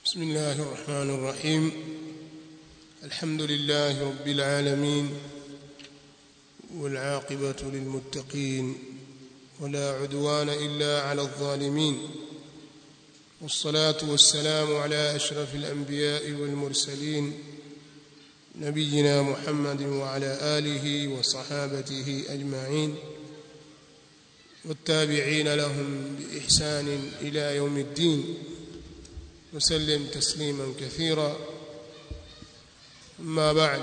بسم الله الرحمن الرحيم الحمد لله رب العالمين والعاقبة للمتقين ولا عدوان إلا على الظالمين والصلاة والسلام على أشرف الأنبياء والمرسلين نبينا محمد وعلى آله وصحابته أجمعين والتابعين لهم بإحسان إلى يوم الدين وسلم تسليما كثيرا أما بعد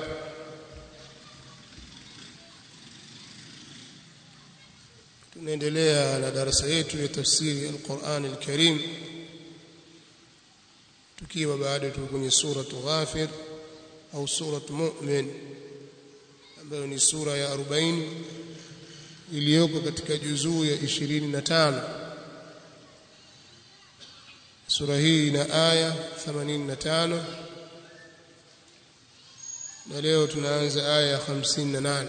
tunaendelea na darasa yetu ya tafsiri al-Qur'an al-Karim tukiwa bado tuko kwenye suratu Ghafir au suratu Mu'min ambayo ni sura ya 40 iliyoko katika juzuu ya 25 sura hii ina aya 85 na leo tunaanza aya ya 58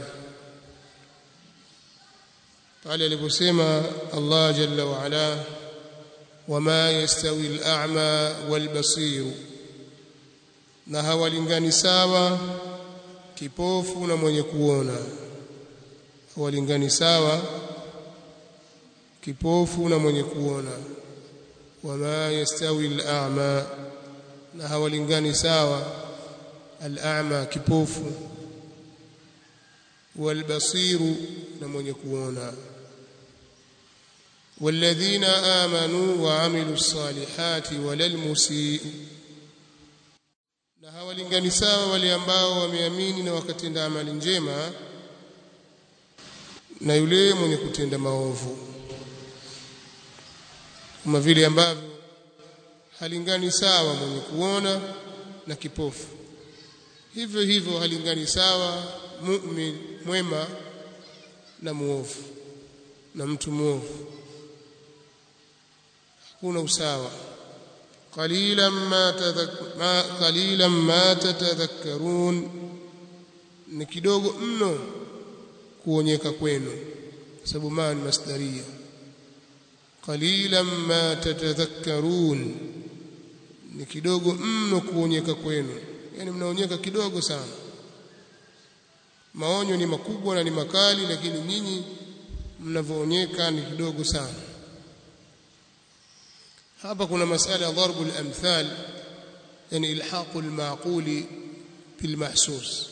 pale aliposema Allah jalla wa ala wama yastawi al-a'ma wal-basir na hawalingani sawa kipofu na mwenye kuona hawalingani sawa kipofu na mwenye kuona wama yastawi al-a'ma na hawalingani sawa al-a'ma kipofu wal-basiru na mwenye kuona والذين آمنوا وعملوا الصالحات ولا المسيء na hawalingani sawa wale ambao wameamini na wakatenda amali njema na yule mwenye kutenda maovu kama vile ambavyo halingani sawa mwenye kuona na kipofu hivyo hivyo halingani sawa mu'min mwema na muovu na mtu muovu hakuna usawa qalilan ma ma qalilan ma tatadhakkarun ni kidogo mno kuonyeka kwenu kwa sababu ma ni masdaria qalilan ma tatadhakkarun ni kidogo mno kuonyeka kwenu yani mnaonyeka kidogo sana maonyo ni makubwa na ni makali lakini nyinyi mnavoonyeka ni kidogo sana hapa kuna masala ya darbu al-amthal yani ilhaqu al-maquli bil mahsus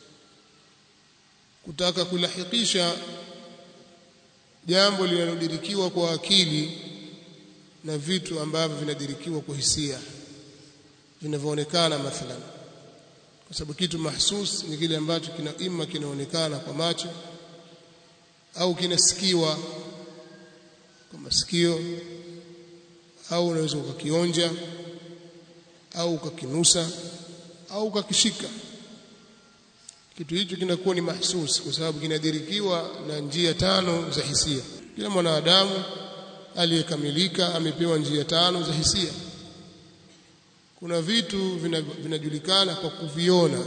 kutaka kulahikisha jambo linalodirikiwa kwa akili na vitu ambavyo vinadirikiwa kwa hisia vinavyoonekana mathalan kwa sababu kitu mahsus ni kile ambacho kina imma kinaonekana kwa macho au kinasikiwa kwa masikio au unaweza ukakionja au ukakinusa au ukakishika kitu hicho kinakuwa ni mahsus kwa sababu kinadirikiwa na njia tano za hisia kila mwanadamu aliyekamilika amepewa njia tano za hisia kuna vitu vinajulikana kwa kuviona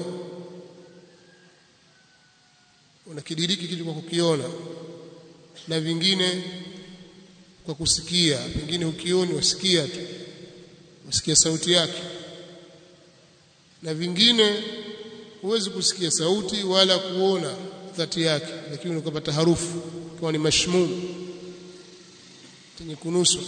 unakidiriki kitu kwa kukiona na vingine kwa kusikia pengine ukioni wasikia tu wasikia sauti yake na vingine huwezi kusikia sauti wala kuona dhati yake lakini ukapata harufu kama ni mashmum tenye kunuswa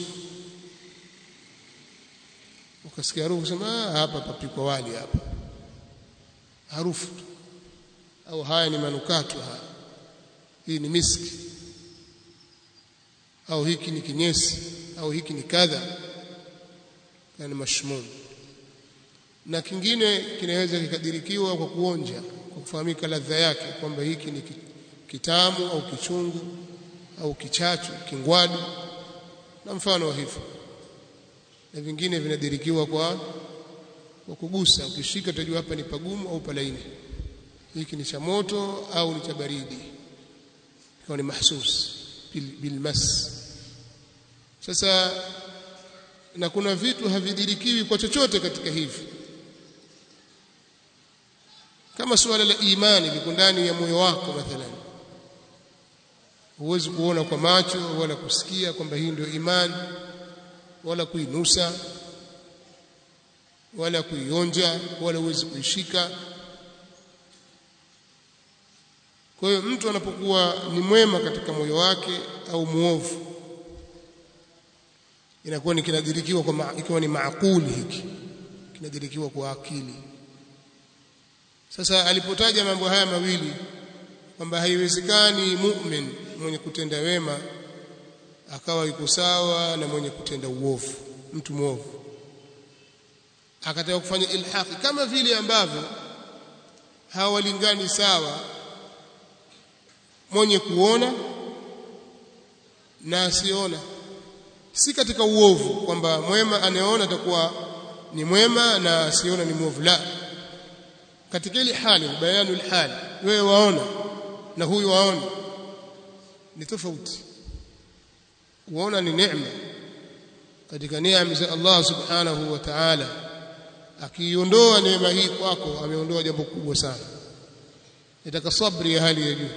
ukasikia harufu sema ah hapa papikwa wali hapa harufu au haya ni manukato haya hii ni miski au hiki ni kinyesi au hiki ni kadha yani mashmum na kingine kinaweza kikadirikiwa kwa kuonja kwa kufahamika ladha yake kwamba hiki ni kitamu au kichungu au kichachu kingwadu na mfano wa hivyo na vingine vinadirikiwa kwa kwa kugusa ukishika utajua hapa ni pagumu au palaini hiki ni cha moto au ni cha baridi ikawa ni mahsus bil, bilmas sasa na kuna vitu havidirikiwi kwa chochote katika hivi kama suala la imani liko ndani ya moyo wako mathalan huwezi kuona kwa macho wala kusikia kwamba hii ndio imani wala kuinusa wala kuionja wala uwezi kuishika kwa hiyo mtu anapokuwa ni mwema katika moyo wake au muovu inakuwa ni kinadirikiwa kwa ikiwa ni maakuli hiki kinadirikiwa kwa akili sasa alipotaja mambo haya mawili kwamba haiwezekani mu'min mwenye kutenda wema akawa yuko sawa na mwenye kutenda uovu mtu mwovu akataka kufanya ilhaqi kama vile ambavyo hawalingani sawa mwenye kuona na asiona si katika uovu kwamba mwema anayeona atakuwa ni mwema na asiona ni mwovu la katika ile hali bayanu hali wewe waona na huyu waona ni tofauti kuona ni neema katika neema za Allah subhanahu wa ta'ala akiiondoa neema hii kwako ameondoa jambo kubwa sana nitaka sabri ya hali ya juu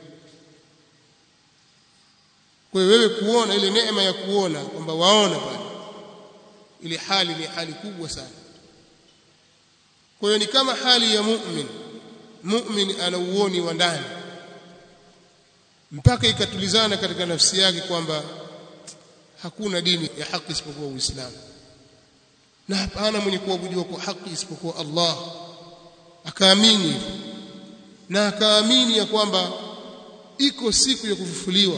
kwa hiyo wewe kuona ile neema ya kuona kwamba waona pale ile hali ni hali kubwa sana kwa hiyo ni kama hali ya mu'min mu'min ana uoni wa ndani mpaka ikatulizana katika nafsi yake kwamba hakuna dini ya haki isipokuwa Uislamu na hapana mwenye kuabudiwa kwa haki isipokuwa Allah akaamini na akaamini ya kwamba iko siku ya kufufuliwa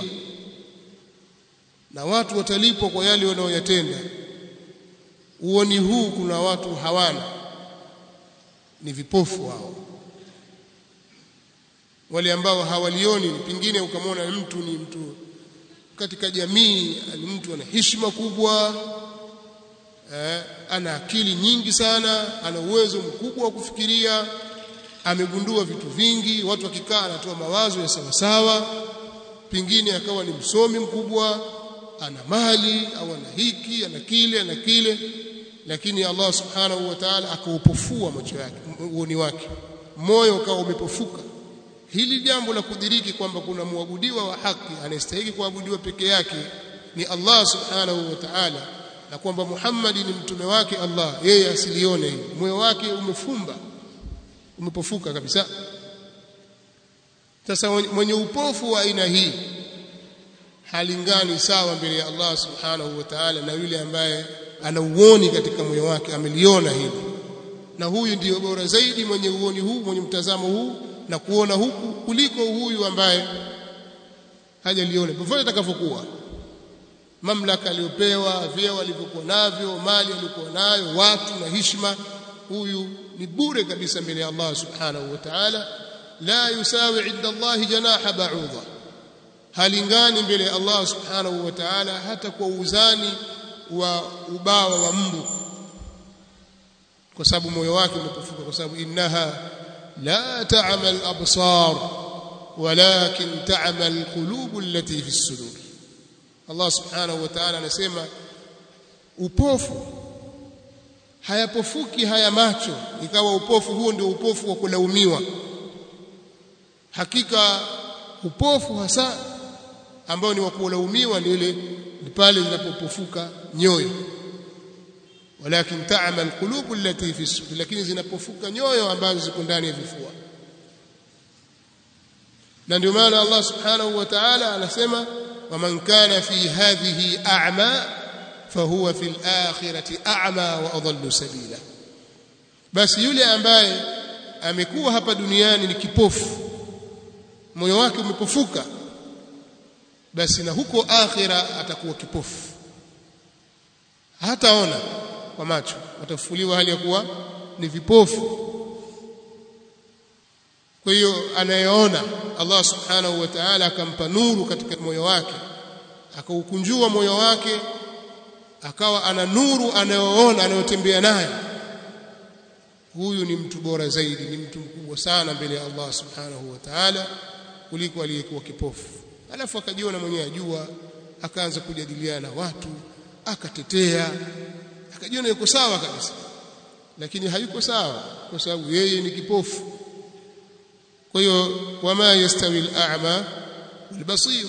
na watu watalipwa kwa yale wanaoyatenda uoni huu kuna watu hawana ni vipofu wao wale ambao hawalioni pengine ukamwona mtu ni mtu katika jamii ni mtu ana heshima kubwa eh, ana akili nyingi sana ana uwezo mkubwa wa kufikiria amegundua vitu vingi watu wakikaa anatoa mawazo ya sawasawa pengine akawa ni msomi mkubwa ana mali au ana hiki ana kile ana kile lakini Allah subhanahu wa ta'ala akaupofua macho yake uoni wake moyo ukawa umepofuka hili jambo la kudiriki kwamba kuna muabudiwa wa haki anayestahili kuabudiwa peke yake ni Allah subhanahu wa ta'ala na kwamba Muhammad ni mtume wake Allah yeye asilione moyo wake umefumba umepofuka kabisa sasa mwenye upofu wa aina hii halingani sawa mbele ya Allah subhanahu wa ta'ala na yule ambaye ana uoni katika moyo wake ameliona hili na huyu ndiyo bora zaidi mwenye uoni huu mwenye mtazamo huu na kuona huku kuliko huyu ambaye hajaliona popote atakavyokuwa mamlaka aliyopewa vyeo alivyokuwa navyo mali aliyokuwa nayo watu na heshima huyu ni bure kabisa mbele ya Allah subhanahu wa ta'ala la yusawi inda Allah janaha ba'udha halingani mbele ya Allah subhanahu wa ta'ala hata kwa uzani wa ubawa wa mbu kwa sababu moyo wake umepofuka kwa sababu innaha la ta'mal absar walakin ta'mal qulub allati fi as-sudur Allah subhanahu wa ta'ala anasema upofu hayapofuki haya macho ikawa upofu huo ndio upofu wa kulaumiwa hakika upofu hasa ambao ni wa kulaumiwa ni ile ni pale zinapopofuka nyoyo walakin ta'mal qulubu allati fi sudur lakini zinapofuka nyoyo ambazo ziko ndani ya vifua na ndio maana Allah subhanahu wa ta'ala anasema waman kana fi hadhihi a'ma fahuwa fil akhirati a'ma wa adallu sabila basi yule ambaye amekuwa hapa duniani ni kipofu moyo wake umepofuka basi na huko akhira atakuwa kipofu hataona kwa macho watafufuliwa hali ya kuwa ni vipofu kwa hiyo anayeona Allah subhanahu wa ta'ala akampa nuru katika moyo wake akaukunjua moyo wake akawa ana nuru anayoona anayotembea nayo huyu ni mtu bora zaidi ni mtu mkubwa sana mbele ya Allah subhanahu wa ta'ala kuliko aliyekuwa kipofu alafu akajiona mwenyewe ajua akaanza kujadiliana na watu akatetea akajiona yuko sawa kabisa lakini hayuko sawa kwa sababu yeye ni kipofu kwa hiyo wama yastawi al-a'ma wal-basir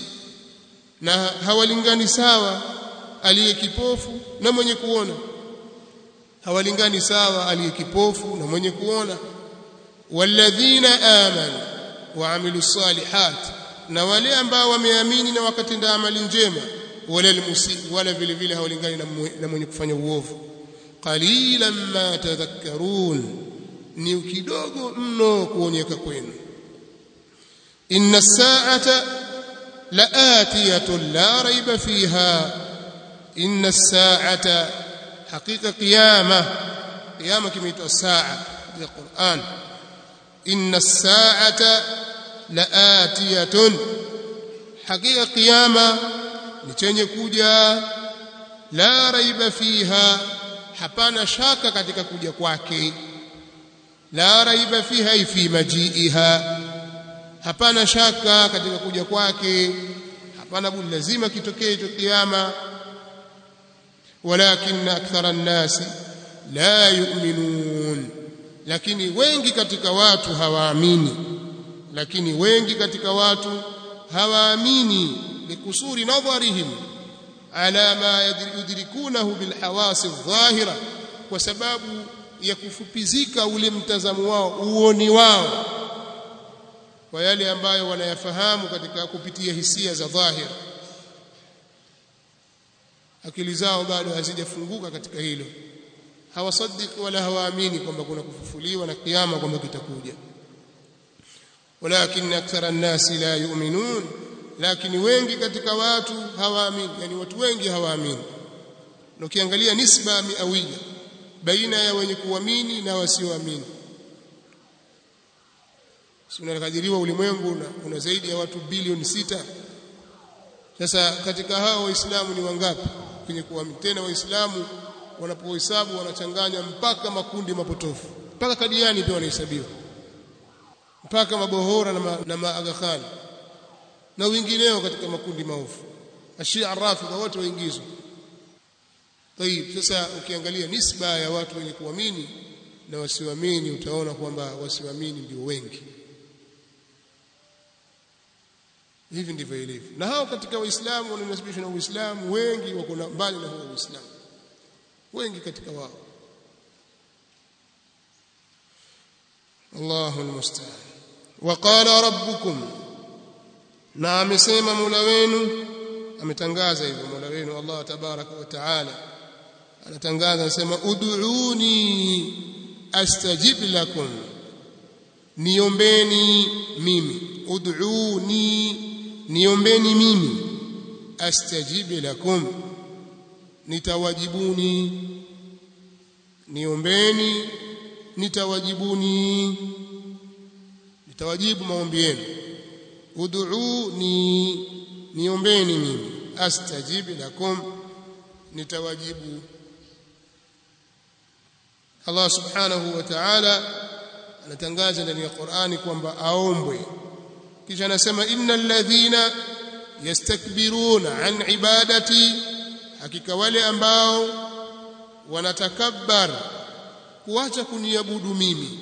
na hawalingani sawa aliye kipofu na mwenye kuona hawalingani sawa aliyekipofu na mwenye kuona walladhina amanu waamilu salihat na wale ambao wameamini na wakatenda amali njema wala almusi wala vile vile hawalingani na mwenye kufanya uovu qalilan ma tadhakkarun ni kidogo mno kuonyeka kwenu inna as-sa'ata la'atiyatun la rayba fiha inna as-sa'ata haqiqa qiyama qiyama kimeitwa saa ya Qur'an inna as-sa'ata la'atiyatun haqiqa qiyama ni chenye kuja la raiba fiha hapana shaka katika kuja kwake la raiba fiha fi majiiha hapana shaka katika kuja kwake hapana budi lazima kitokee hicho kiyama walakin akthara an-nasi la yu'minun lakini wengi katika watu hawaamini lakini wengi katika watu hawaamini likusuri nadharihim ala ma yudrikunahu bilhawasi adh-dhahira kwa sababu ya kufupizika ule mtazamo wao uoni wao kwa yale ambayo wanayafahamu katika kupitia hisia za dhahir akili zao bado hazijafunguka katika hilo hawasadiki wala hawaamini kwamba kuna kufufuliwa na kiyama kwamba kitakuja walakin akthara an-nasi la yu'minun lakini wengi katika watu hawaamini yani watu wengi hawaamini na ukiangalia nisba miawia baina ya wenye kuamini na wasioamini unakadiriwa ulimwengu na kuna zaidi ya watu bilioni sita sasa katika hao waislamu ni wangapi kwenye kuamini tena waislamu wanapohesabu wanachanganya mpaka makundi mapotofu mpaka kadiani pia wanahesabiwa mpaka mabohora na, ma, na maaga Khan na wengineo katika makundi maovu ashia rafidha wote waingizwa tayib sasa ukiangalia nisba ya watu wenye kuamini na wasioamini utaona kwamba wasioamini ndio wengi hivi ndivyo ilivyo na hao katika waislamu wanaonasibishwa na uislamu wengi wako mbali na huo uislamu wengi katika wao Allahu almusta'an waqala rabbukum na amesema Mola wenu ametangaza hivyo Mola wenu Allah tabaraka wa taala anatangaza anasema ud'uni astajib lakum niombeni mimi ud'uni niombeni mimi astajib lakum nitawajibuni niombeni nitawajibuni nitawajibu maombi yenu ud'uni niombeni mimi astajib lakum nitawajibu Allah subhanahu wa ta'ala anatangaza ndani ya Qur'ani kwamba aombwe kisha anasema innal ladhina yastakbiruna an ibadati hakika wale ambao wanatakabbar kuacha kuniabudu mimi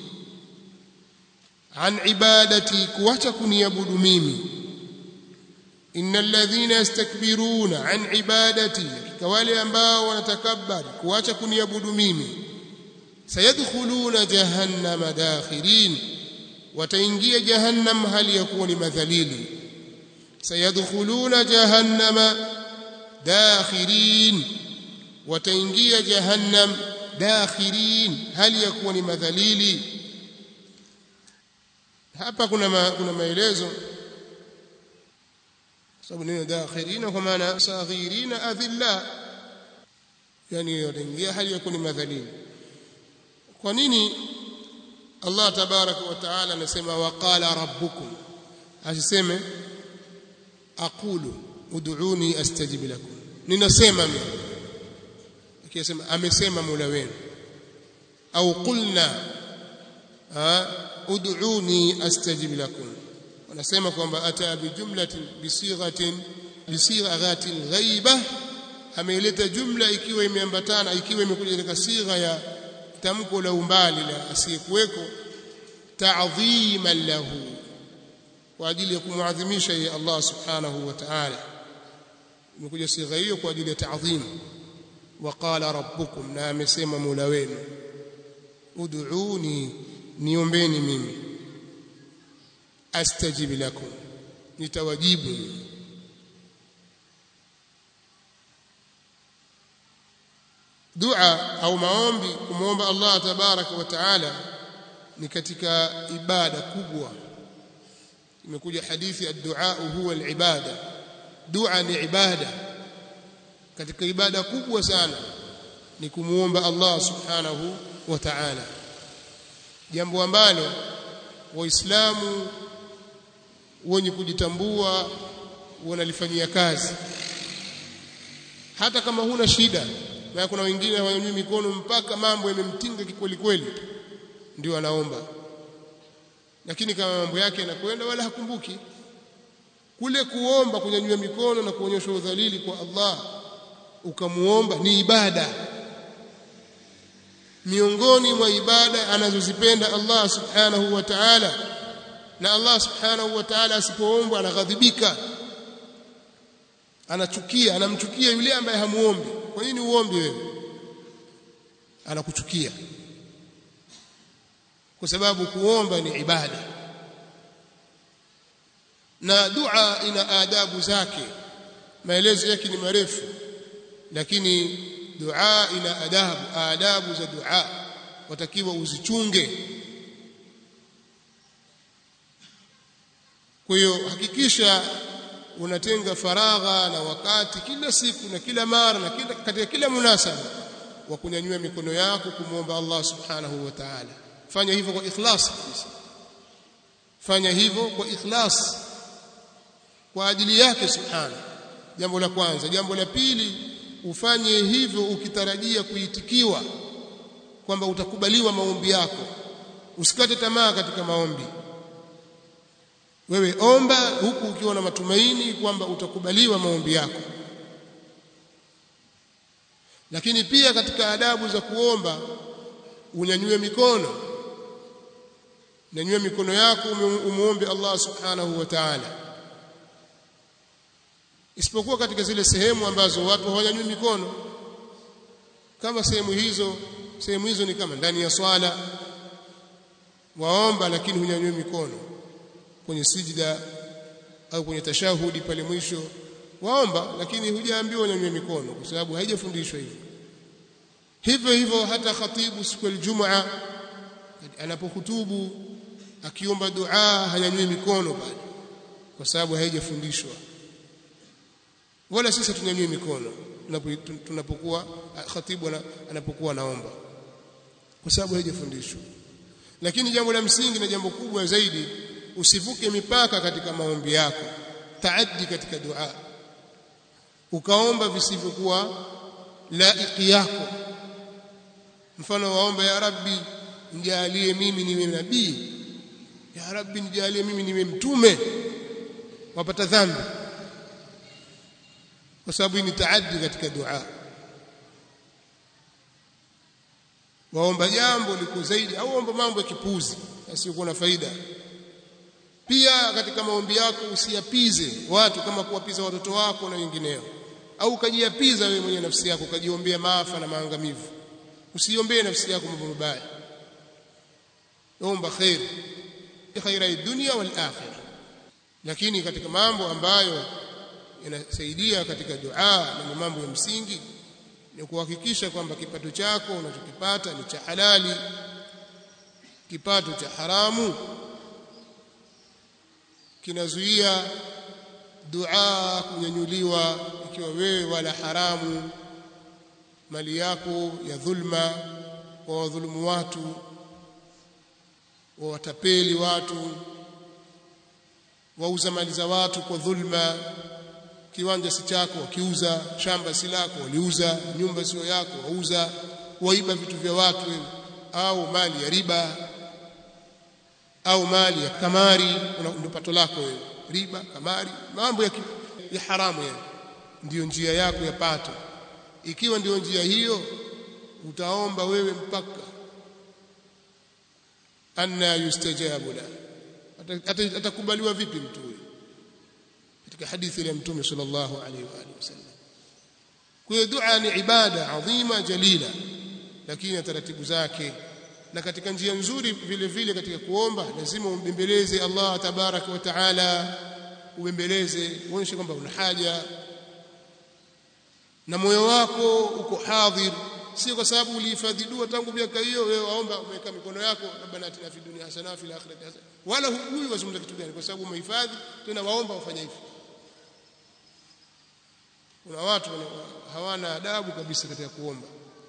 an ibadati kuacha kuniabudu mimi innal ladhina yastakbiruna an ibadati hakika wale ambao wanatakabbar kuacha kuniabudu mimi sayadkhuluna jahannama dakhirin wataingia jahannam hali ya kuwa ni madhalili sayadkhuluna jahannama dakhirin wataingia jahannam dakhirin hali ya kuwa ni madhalili hapa kuna ma, kuna maelezo sababu neno dakhirin kwa maana saghirina adhilla yani wataingia hali ya kuwa ni madhalili kwa nini Allah tabaraka wa taala anasema waqala rabbukum asiseme aqulu ud'uni astajib lakum ninasema mimi akisema amesema Mola wenu au qulna ud'uni astajib lakum wanasema kwamba ata bi jumlatin bi sighatin bi sighatin ghaiba ameileta jumla ikiwa imeambatana ikiwa imekuja katika sigha ya tamko la umbali la asiyekuweko ta'dhiman lahu kwa ajili ya kumwadhimisha yeye Allah subhanahu wa ta'ala imekuja sigha hiyo kwa ajili ya ta'dhim waqala rabbukum na amesema mola wenu ud'uni niombeni mimi astajib lakum nitawajibu dua au maombi kumwomba Allah tabaraka wa taala ni katika ibada kubwa imekuja hadithi ad-du'a huwa al-ibada dua ni ibada katika ibada kubwa sana ni kumuomba Allah subhanahu wa ta'ala jambo ambalo waislamu wenye kujitambua wanalifanyia kazi hata kama huna shida na kuna wengine hawanyanyui mikono mpaka mambo yamemtinga kikweli kweli ndio anaomba lakini kama mambo yake yanakwenda wala hakumbuki kule kuomba kunyanyua mikono na kuonyesha udhalili kwa Allah ukamuomba ni ibada miongoni mwa ibada anazozipenda Allah subhanahu wa ta'ala na Allah subhanahu wa ta'ala asipoombwa anaghadhibika anachukia anamchukia yule ambaye hamuombi kwa nini uombe wewe anakuchukia kwa sababu kuomba ni ibada na dua ina adabu zake maelezo yake ni marefu lakini dua ina adabu adabu za dua watakiwa uzichunge kwa hiyo hakikisha unatenga faragha na wakati kila siku na kila mara na kila, katika kila munasaba wa kunyanyua mikono yako kumwomba Allah subhanahu wa ta'ala fanya hivyo kwa ikhlas fanya hivyo kwa ikhlas kwa ajili yake subhana jambo la kwanza jambo la pili ufanye hivyo ukitarajia kuitikiwa kwamba utakubaliwa maombi yako usikate tamaa katika maombi wewe omba huku ukiwa na matumaini kwamba utakubaliwa maombi yako lakini pia katika adabu za kuomba unyanyue mikono nyanyue mikono yako umuombe Allah subhanahu wa ta'ala isipokuwa katika zile sehemu ambazo watu hawanyanyui mikono kama sehemu hizo sehemu hizo ni kama ndani ya swala waomba lakini hunyanyui mikono kwenye sijida au kwenye tashahudi pale mwisho waomba lakini hujaambiwa unyanyue mikono kwa sababu haijafundishwa hivyo hivyo hivyo hata khatibu siku ya Ijumaa anapohutubu akiomba dua hanyanyui mikono bado kwa sababu haijafundishwa wala sisi tunyanyue mikono tunapokuwa khatibu anapokuwa naomba kwa sababu haijafundishwa lakini jambo la msingi na jambo kubwa zaidi usivuke mipaka katika maombi yako taaddi katika dua ukaomba visivyokuwa laiki yako mfano waomba ya rabbi nijalie mimi niwe nabii ya rabbi nijalie mimi niwe mtume wapata dhambi kwa sababu ni taaddi katika dua waomba jambo liko zaidi au omba mambo ya kipuzi yasiyokuwa na faida pia katika maombi yako usiyapize watu kama kuwapiza watoto wako na wengineo au ukajiapiza wewe mwenye nafsi yako ukajiombea maafa na maangamivu usiombee nafsi yako mambo mabaya omba khair khaira dunia wal akhirah lakini katika mambo ambayo yanasaidia katika dua na mambo ya msingi ni kuhakikisha kwamba kipato chako unachokipata ni cha halali kipato cha haramu kinazuia dua kunyanyuliwa ikiwa wewe wala haramu mali yako ya dhulma wa wadhulumu watu wawatapeli watu wauza mali za watu kwa dhulma kiwanja si chako wakiuza shamba si lako waliuza nyumba sio yako wauza waiba vitu vya watu au mali ya riba au mali ya kamari ndio pato lako wewe riba kamari mambo ya, ya haramu yani ndiyo njia yako ya pato ikiwa ndiyo njia hiyo utaomba wewe mpaka anna yustajabu la atakubaliwa vipi mtu huyo katika hadithi ya mtume sallallahu alaihi wa alihi wasallam kwa hiyo dua ni ibada adhima jalila lakini na taratibu zake na katika njia nzuri vile vile katika kuomba lazima umbembeleze Allah tabaraka wa taala ubembeleze uonyeshe kwamba una haja na moyo wako uko hadhir sio kwa sababu ulihifadhi dua tangu miaka hiyo wewe waomba umeweka mikono yako rabbana atina fid dunya hasana fil akhirati hasana wala hujui wazungumza kitu gani kwa sababu umehifadhi tena waomba ufanya hivyo kuna watu hawana adabu kabisa katika kuomba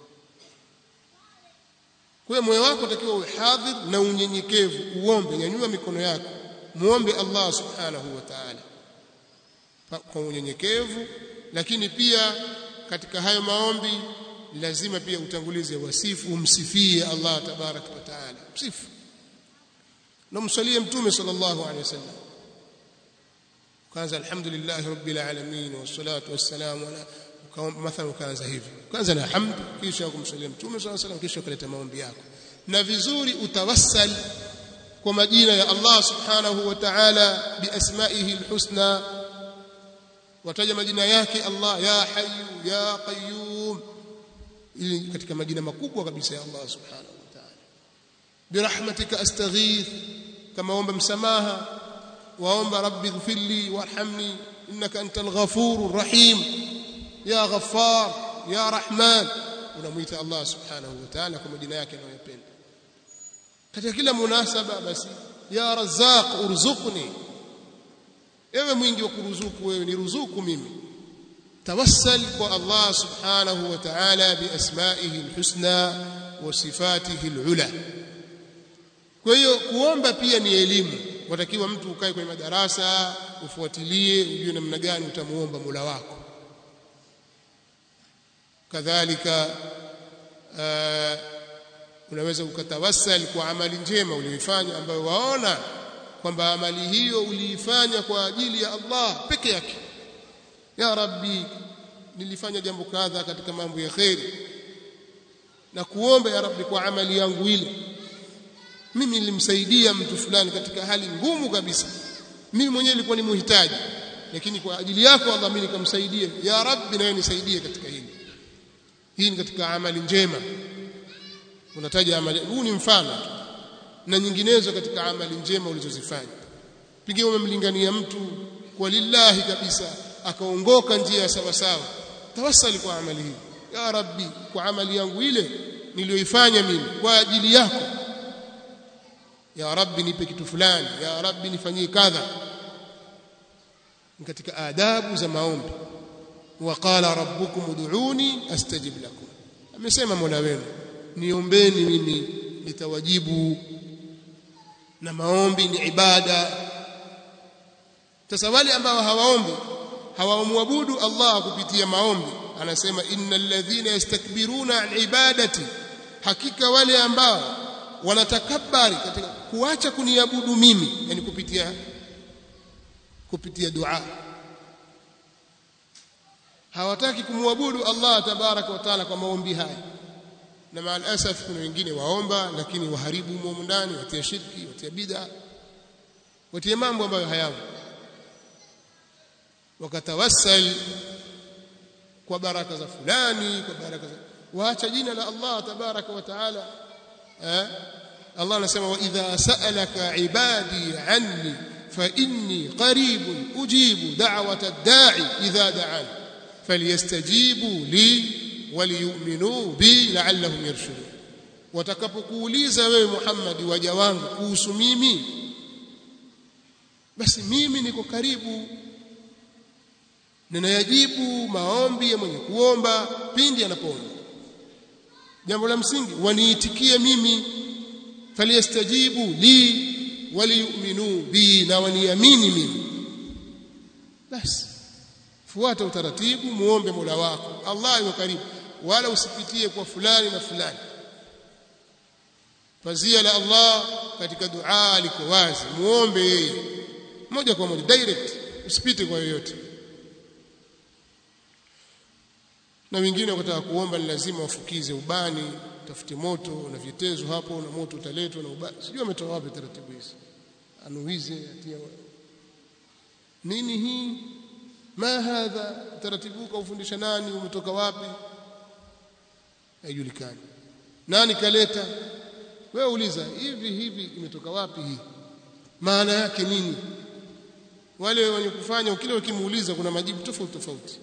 kwa hiyo moyo wako utakiwa uwe hadhir na unyenyekevu uombe nyanyua mikono yako muombe Allah subhanahu wa ta'ala kwa unyenyekevu lakini pia katika hayo maombi lazima pia utangulize wasifu umsifie Allah tabarak wa taala msifu na msalie mtume sallallahu alaihi wasallam kwanza alhamdulillah rabbil alamin wassalatu wassalamu ala mathalan ukaanza hivi kwanza na hamd kisha kumsalia mtume sallallahu alaihi wasallam kisha ukaleta maombi yako na vizuri utawassal kwa majina ya Allah subhanahu wa ta'ala biasmaihi alhusna wataja majina yake Allah ya hayyu ya qayyum ili katika majina makubwa kabisa ya Allah subhanahu wa ta'ala birahmatika astaghith kama omba msamaha waomba rabbi ighfirli warhamni innaka antal ghafurur rahim ya ghaffar ya rahman unamuita Allah subhanahu wa ta'ala kwa majina yake anayopenda katika kila munasaba basi ya razzaq urzuqni ewe mwingi wa kuruzuku wewe ni ruzuku mimi tawassal kwa Allah subhanahu wa ta'ala biasmaihi alhusna wa sifatihi alula kwa hiyo kuomba pia ni elimu watakiwa mtu ukae kwenye madarasa ufuatilie ujue namna gani utamuomba Mola wako kadhalika uh, unaweza ukatawassal kwa amali njema uliyoifanya ambayo waona kwamba amali hiyo uliifanya kwa ajili ya Allah peke yake ya rabbi nilifanya jambo kadha katika mambo ya kheri na kuomba ya rabbi kwa amali yangu ile mimi nilimsaidia mtu fulani katika hali ngumu kabisa mimi mwenyewe nilikuwa ni muhitaji lakini kwa ajili yako Allah mimi nikamsaidia ya rabbi nawe nisaidie katika hili hii ni katika amali njema unataja amali huu ni mfano tu na nyinginezo katika amali njema ulizozifanya pengine umemlingania mtu kwa lillahi kabisa akaongoka njia ya sawa sawa tawassali kwa amali hii ya rabbi kwa amali yangu ile niliyoifanya mimi kwa ajili yako ya rabbi nipe kitu fulani ya rabbi nifanyie kadha katika adabu za maombi waqala rabbukum ud'uni astajib lakum amesema mola wenu niombeni mimi nitawajibu na maombi ni ibada sasa wale ambao hawaombi hawamwabudu Allah kupitia maombi anasema innal ladhina yastakbiruna an ibadati hakika wale ambao wanatakabari katika kuacha kuniabudu mimi yani kupitia kupitia dua hawataki kumwabudu Allah tabaraka wa taala kwa maombi haya na maal asaf kuna wengine waomba lakini waharibu mumo ndani watia shirki watia bid'a watia mambo ambayo hayapo wakatawassal kwa baraka za fulani kwa baraka za waacha jina la Allah tabaraka wa taala eh Allah anasema wa idha sa'alaka ibadi anni fa inni qaribun ujibu da'wata ad-da'i idha da'an falyastajibu li waliyu'minu bi la'allahum yarshudun watakapokuuliza wewe Muhammad waja wangu kuhusu mimi basi mimi niko karibu ninayajibu maombi ya mwenye kuomba pindi anapoomba jambo la msingi waniitikie mimi faliyastajibu li waliyu'minu bi na waniamini mimi basi fuata utaratibu muombe Mola wako Allah yuko karibu wala usipitie kwa fulani na fulani pazia la Allah katika dua liko wazi muombe yeye moja kwa moja direct usipite kwa yoyote na wengine wakataka kuomba ni lazima wafukize ubani tafute moto na vitezo hapo na moto utaletwa na ubani sijui ametoa wapi taratibu hizi anuize atia nini hii ma hadha taratibu kaufundisha nani umetoka wapi haijulikani nani kaleta wewe uliza hivi hivi imetoka wapi hii maana yake nini wale wenye kufanya kile ukimuuliza kuna majibu tofauti tofauti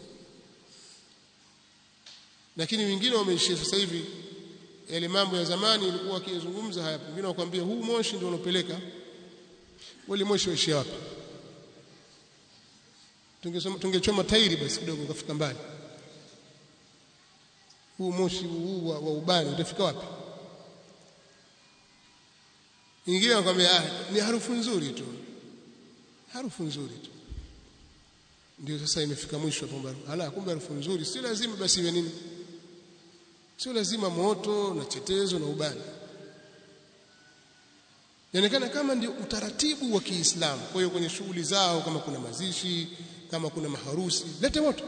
lakini wengine wameishia sasa hivi yale mambo ya zamani ilikuwa wakizungumza haya wengine wakwambia huu moshi ndio unopeleka wale moshi waishia wapi tungesoma tungechoma tairi basi kidogo ukafika mbali huu moshi huu wa, wa ubani utafika wapi nyingine anakuambia ah ni harufu nzuri tu harufu nzuri tu ndio sasa imefika mwisho kwamba hala kumbe harufu nzuri si lazima basi iwe nini sio lazima moto na chetezo na ubani inaonekana kama ndio utaratibu wa Kiislamu kwa hiyo kwenye shughuli zao kama kuna mazishi kama kuna maharusi lete moto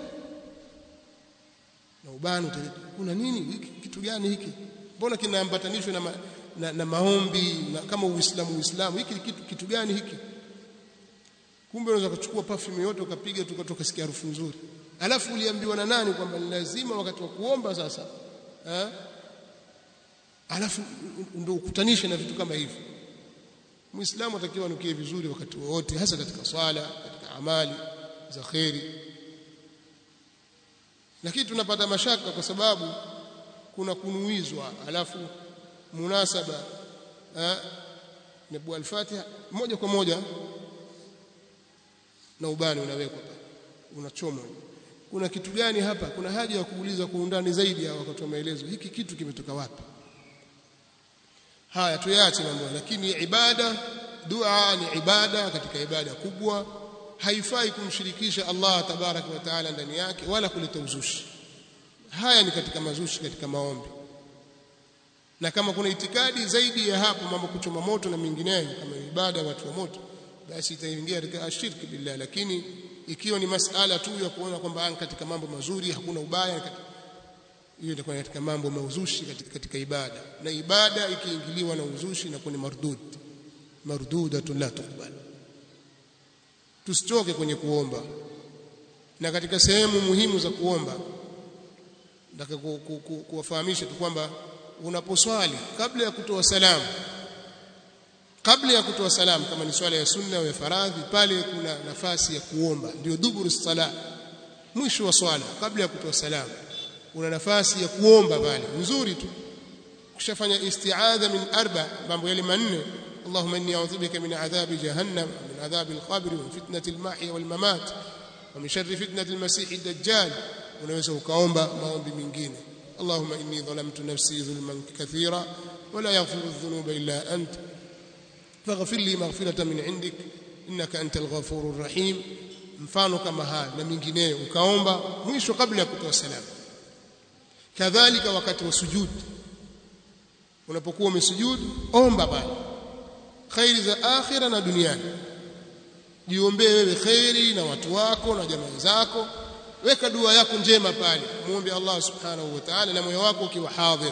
na ubani utaleta kuna nini hiki kitu gani hiki mbona kinaambatanishwa na, ma, na, na maombi na kama uislamu uislamu hiki kitu, kitu gani hiki kumbe unaweza kuchukua perfume yote ukapiga tukatoka sikia harufu nzuri alafu uliambiwa na nani kwamba ni lazima wakati wa kuomba sasa ha? alafu ndio ukutanishe na vitu kama hivi muislamu atakiwa anukie vizuri wakati wote hasa katika swala katika amali za kheri lakini tunapata mashaka kwa sababu kuna kunuizwa alafu munasaba nabu al-Fatiha moja kwa moja na ubani unawekwa unachomwa kuna kitu gani hapa kuna haja ya kuuliza kwa undani zaidi ya wakati wa maelezo hiki kitu kimetoka wapi haya tuyaache mambo lakini ibada dua ni ibada katika ibada kubwa haifai kumshirikisha Allah tabarak wa taala ndani yake wala kuleta uzushi haya ni katika mazushi katika maombi na kama kuna itikadi zaidi ya hapo mambo kuchoma moto na mengineyo kama ibada watu wa moto basi itaingia katika ashirki billah lakini ikiwa ni masala tu ya kuona kwamba katika mambo mazuri hakuna ubaya hiyo itakuwa katika mambo mauzushi katika, katika ibada na ibada ikiingiliwa na uzushi na kuni mardud mardudatun la tuqbal tusichoke kwenye kuomba na katika sehemu muhimu za kuomba nataka kuwafahamisha tu kwamba unaposwali kabla ya kutoa salamu kabla ya kutoa salamu kama ni swala ya sunna au ya faradhi pale kuna nafasi ya kuomba ndio duburu sala mwisho wa swala kabla ya kutoa salamu una nafasi ya kuomba pale nzuri tu kushafanya isti'adha min arba mambo yale manne اللهم اني اعوذ بك من عذاب جهنم ومن عذاب القبر ومن فتنه المحيا والممات ومن شر فتنه المسيح الدجال unaweza ukaomba maombi mengine اللهم اني ظلمت نفسي ظلما كثيرا ولا يغفر الذنوب الا انت فاغفر لي مغفرة من عندك إنك أنت الغفور الرحيم mfano kama haya na mingineyo ukaomba mwisho kabla ya kutoa salamu kadhalika wakati wa sujud unapokuwa umesujudu omba bali khairi za akhira na duniani jiombee wewe khairi na watu wako na jamaa zako weka dua yako njema pale muombe Allah subhanahu wa ta'ala na moyo wako ukiwa hadhir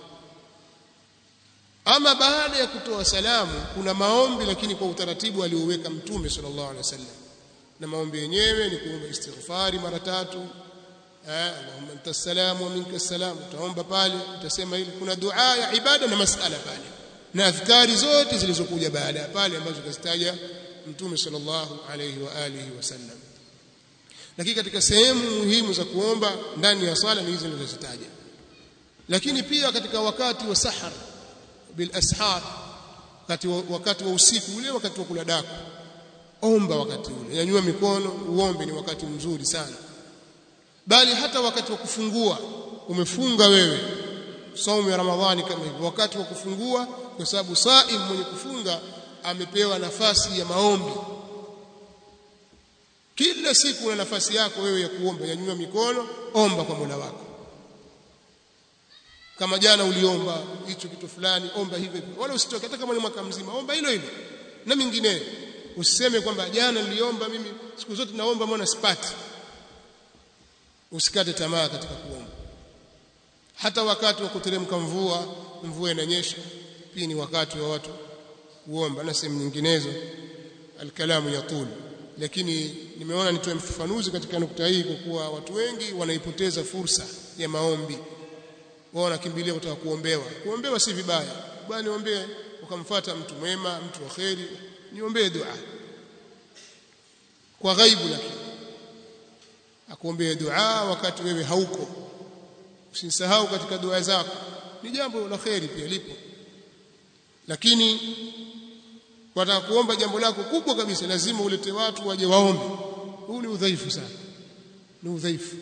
ama baada ya kutoa salamu kuna maombi lakini kwa utaratibu alioweka mtume sallallahu alaihi wasallam na maombi yenyewe ni kuomba istighfari mara tatu Allahumma anta salam wa minka salam utaomba pale utasema ili kuna dua ya ibada na masala pale na adhkari zote zilizokuja baada ya pale ambazo kazitaja mtume sallallahu alaihi wa alihi wasallam lakini katika sehemu muhimu za kuomba ndani ya swala ni hizo nilizozitaja lakini pia katika wakati wa sahar bil ashar wakati wa, wakati wa usiku ule wakati wa kula daku omba wakati ule nyanyua mikono uombe ni wakati mzuri sana bali hata wakati wa kufungua umefunga wewe saumu ya ramadhani kama hivyo wakati wa kufungua kwa sababu saim mwenye kufunga amepewa nafasi ya maombi kila siku una nafasi yako wewe ya kuomba nyanyua mikono omba kwa Mola wako kama jana uliomba hicho kitu fulani omba hivyo hivyo wala usitoke hata kama ni mwaka mzima omba hilo hilo na mingineyo usiseme kwamba jana niliomba mimi siku zote naomba mbona sipati usikate tamaa katika kuomba hata wakati wa kuteremka mvua mvua inanyesha pia ni wakati wa watu kuomba na sehemu nyinginezo alkalamu yatul lakini nimeona nitoe mfafanuzi katika nukta hii kwa kuwa watu wengi wanaipoteza fursa ya maombi wao wanakimbilia kutaka kuombewa kuombewa si vibaya bwana niombee ukamfuata mtu mwema mtu wa kheri niombee dua kwa ghaibu lakini akuombee dua wakati wewe hauko usisahau katika dua zako ni jambo la kheri pia lipo lakini wataka kuomba jambo lako kubwa kabisa lazima ulete watu waje waombe huu ni udhaifu sana ni udhaifu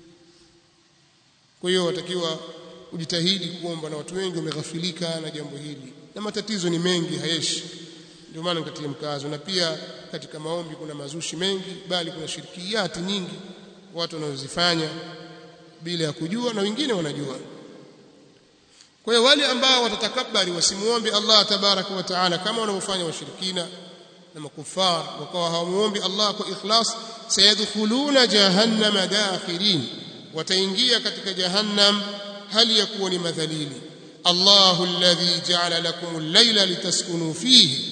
kwa hiyo watakiwa ujitahidi kuomba na watu wengi wameghafilika na jambo hili na matatizo ni mengi hayeshi ndio maana nikatia mkazo na pia katika maombi kuna mazushi mengi bali kuna shirikiyati nyingi watu wanazozifanya bila ya kujua na wengine wanajua kwa hiyo wale ambao watatakabari wasimuombe Allah tabaraka wa taala kama wanavyofanya washirikina na makufar wakawa hawamuombi Allah kwa ikhlas sayadkhuluna jahannama dakhirin wataingia katika jahannam hali ya kuwa ni madhalili Allahu alladhi ja'ala lakum al-layla litaskunu fihi